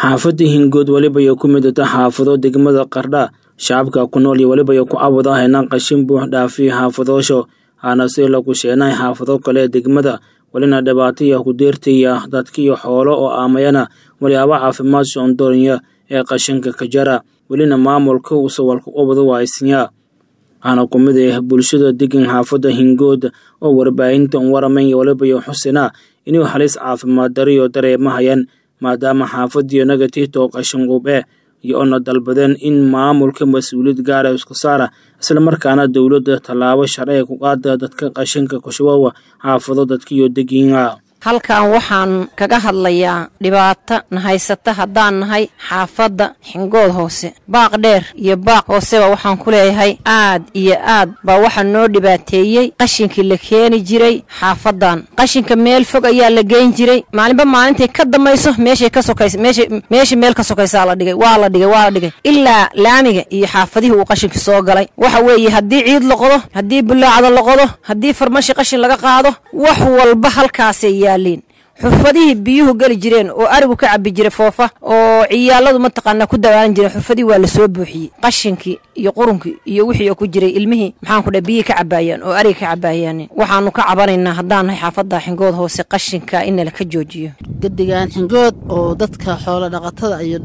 xaafadda hingood weliba ay ku midata xaafado degmada qardha shacabka ku nool iyo weliba ay ku cawad ahayna qashin buux dhaafiya xaafadoosho aana si lagu sheenay xaafado kale degmada welina dhibaataya ku deertaya dadkiiyo xoolo oo aamayana walyaaba caafimaad soondoornya ee qashinka ka jara welina maamulka uu sawalka ubada waaysinya waxaana ku mid ah bulshada degan xaafadda hingood oo warbaahinta waramayn iyo weliba iyo xusina inuu halis caafimaad dariyo dareemahayaan maadaama xaafadiyo negativto qashin qube iyo ona dalbadeen in maamulka mas-uuliyad gaara isku saara islamarkaana dowladda tallaabo sharciga ku qaada dadka qashinka kushubawa xaafado dadkiiyo degiina halkan waxaan kaga hadlayaa dhibaato na haysata haddaan nahay xaafadda xingood hoose baaq dheer iyo baaq hooseba waxaan ku leeyahay aad iyo aad baa waxaa noo dhibaateeyey qashinkii la keeni jiray xaafaddan qashinka meel fog ayaa la geyn jiray maalinba maalintay ka dambayso meeshay ka sokays meesha meesha meel ka sokaysaa la dhigay waa la dhigay waa la dhigay ilaa laamiga iyo xaafadihii uu qashinkii soo galay waxa weeye haddii ciid la qodo haddii bulaacda la qodo haddii farmashi qashin laga qaado wax walba halkaasay yaaliin xurfadihii biyuhu geli jireen oo arigu ka cabi jiray foofa oo ciyaaladu mataqaanaa ku dawaalan jireen xurfadihii waa lasoo buuxiyey qashinkii iyo qurunkii iyo wixii oo ku jiray ilmihii maxaan ku dhaha biyihii ka cabaayaan oo ariga ka cabaayaan waxaanu ka cabanaynaa haddaan nahay xaafadda xingood hoose qashinka in nala ka joojiyo gedigaan xingood oo dadka xoolo dhaqatada iyo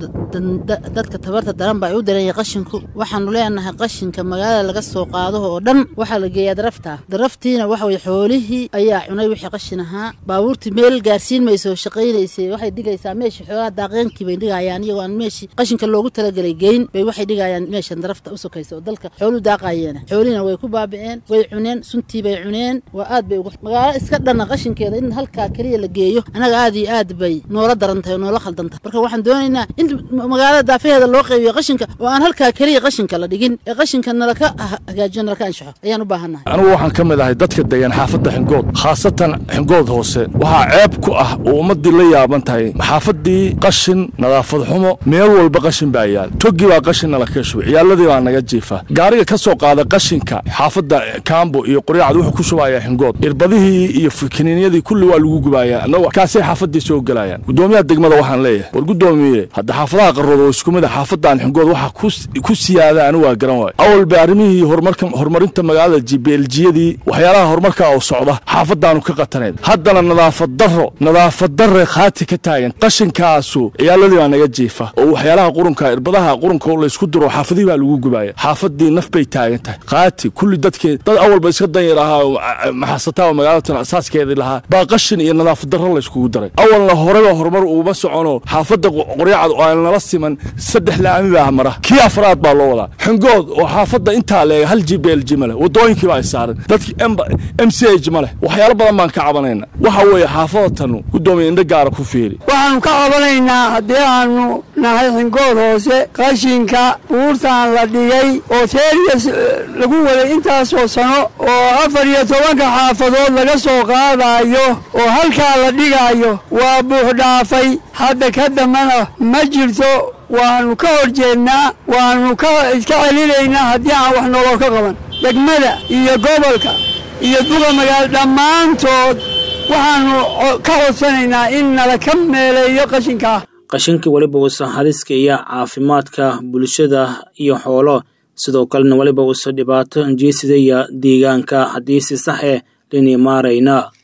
dadka tabarta daran ba ay u daranya qashinku waxaanu leenahay qashinka magaalada laga soo qaado oo dhan waxaa la geeyaa darafta daraftiina waxa weye xoolihii ayaa cunay wixii qashin ahaa baabuurtii meel gaarsiin mayso shaqaynaysay waxay dhigaysaa meeshii xoolaha daaqeenkii bay dhigayaan iyagoo aan meeshii qashinka loogu talagelay geyn bay waxay dhigayaan meeshan darafta u sokaysa oo dalka xooluhu daaqayeena xoolihiina way ku baabi'een way cuneen suntii bay cuneen waa aad bay ugu magaalo iska dhanna qashinkeeda in halkaa keliya la geeyo annaga aad iyo aad bay noola daran tahay oo noola khaldan tahay marka waxaan doonaynaa in magaalada daafaheeda loo qaybiyo qashinka oo aan halkaa keliya qashinka la dhigin ee qashinka nalaka hagaajiyo nalaka anshaxo ayaan u baahannahay anigu waxaan ka mid ahay dadka degan xaafadda xingood khaasatan xingood hoose waxaa ceeb ku ah oo ummaddii la yaaban tahay xaafaddii qashin nadaafad xumo meel walba qashin baa yaal togi baa qashin nala ka shubay ciyaaladii baa naga jiifa gaariga ka soo qaada qashinka xaafadda kaambo iyo qoryacad wuxuu ku shubayaa xingood irbadihii iyo kiniinyadii kulli waa lagu gubayaa annagu kaasay xaafaddii soo gelayaan guddoomiyaha degmada waxaan leeyahay war guddoomiye hadda xaafadaha qarrood oo isku mid a xaafaddan xingood waxa ku siyaada anigu waa garan waayo awal bay arrimihii horumarka horumarinta magaalada jibeeljiyadii waxyaalaha horumarka oo socda xaafaddaanu ka qataneed haddana nadaafad darro nadaafad darre khaati ka taagan qashinkaasu ciyaaladii baa naga jiifa oo waxyaalaha qurunka irbadaha qurunka laysku diro xaafadihii baa lagu gubaaya xaafadii naf bay taagan tahay khaati kulli dadkii dad awalba iska danyar ahaa oo maxasataa oo magaalatan asaaskeedii lahaa baa qashin iyo nadaafad darro layskugu daray awalna horeba horumar uuma socono xaafadda qoryacad oo aan nala siman saddex laami baa mara kii afraad baa loo wadaa xingood oo xaafadda intaa leega hal jibeelji ma leh wadooyinkii baa saaran dadkii m c h ma leh waxyaalo badan baan ka cabanayna waxa weeye xaafadatan gudoomiya indho gaara ku fiiri waxaanu ka cabanaynaa haddii aanu nahay xingood hoose qashinka buurtaan la dhigay oo teeriyas lagu waday intaasoo sano oo afar iyo tobanka xaafadood laga soo qaadaayo oo halkaa la dhigaayo waa buuxdhaafay hadda ka dambana ma jirto waannu ka hor jeednaa waannu ka iska celinaynaa haddii aan wax noloo ka qaban degmada iyo gobolka iyo duqa magaalo dhammaantood waxaannu ka codsanaynaa in nala ka meeleeyo qashinkaa qashinka weliba uusa haliska iyo caafimaadka bulshada iyo xoolo sidoo kalena weliba uusa dhibaato jeesidaya deegaanka haddii si sax eh lini maarayna